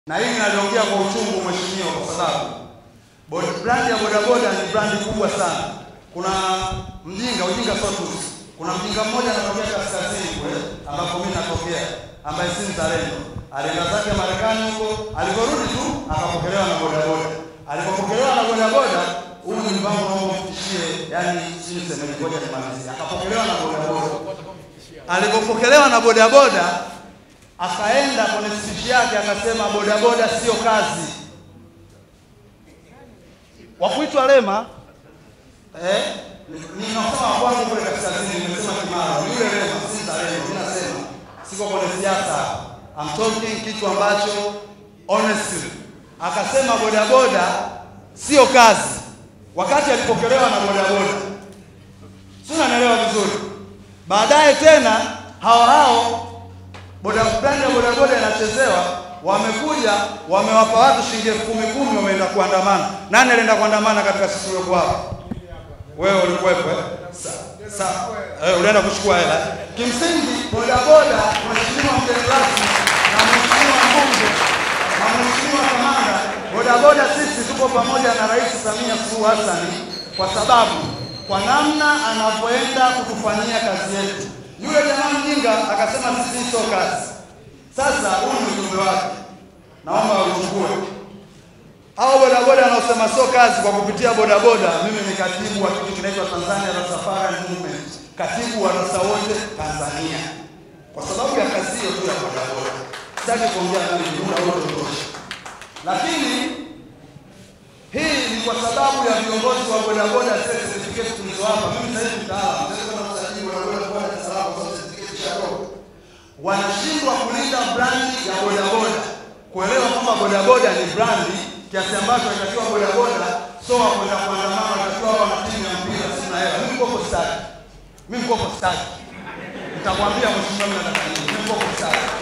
na hili naliongea kwa uchungu mheshimiwa, kwa sababu bod- brandi ya bodaboda ni brandi kubwa sana. Kuna mjinga ujinga sio tusi. Kuna mjinga mmoja anatokea kaskazini kule ambapo mimi natokea, ambaye si mzalendo, alienda zake Marekani huko, aliporudi tu akapokelewa na bodaboda. Alipopokelewa na bodaboda, huu ni mpango naomba mfikishie, yani si nisemeje, ngoja nimalizie. Akapokelewa na bodaboda. Alipopokelewa na bodaboda akaenda kwenye spichi yake akasema, bodaboda sio kazi. Wakuitwa Lema eh, ninasema kwangu kule kaskazini, nimesema Kimara, yule Lema si mzalendo. Mimi nasema siko kwenye siasa, I'm talking kitu ambacho honestly. Akasema bodaboda sio kazi, wakati alipokelewa na bodaboda, si unanielewa vizuri? Baadaye tena hao hao boda brand ya bodaboda inachezewa, wamekuja wamewapa watu shilingi elfu kumi kumi, wameenda kuandamana. Nani alienda kuandamana katika sisi tuliokuwa hapa? Wewe ulikuwepo eh? Sa, sa, eh, ulienda kuchukua hela. Kimsingi bodaboda, mheshimiwa mgeni rasmi na mheshimiwa mbunge na mheshimiwa kamanda, bodaboda sisi tuko pamoja na Rais Samia Suluhu Hassan kwa sababu kwa namna anavyoenda kutufanyia kazi yetu. Yule jamaa mjinga akasema sisi sio kazi. Sasa huu ni ujumbe wake, naomba uchukue. Hao bodaboda wanaosema sio kazi kwa kupitia bodaboda, mimi ni katibu wa kitu kinaitwa Tanzania Rastafari Movement, katibu wa rasta wote Tanzania, kwa sababu ya kazi hiyo tu ya bodaboda. Sitaki kuongea nani, muda wote utosha, lakini hii ni kwa sababu ya viongozi wa bodaboda zile certificate tulizowapa. Mimi sasa hivi mtaalamu, naweza kwenda kusajili bodaboda kwa Dar es Salaam kwa certificate cha roho. Wanashindwa kulinda brandi ya bodaboda, kuelewa kwamba bodaboda ni brandi kiasi ambacho inatakiwa bodaboda sio wa kwenda kuandamana, inatakiwa wao na timu ya mpira, sina hela. Mimi mkopo staki, mimi mkopo staki, nitakwambia mheshimiwa, mimi nataka nini, mimi mkopo staki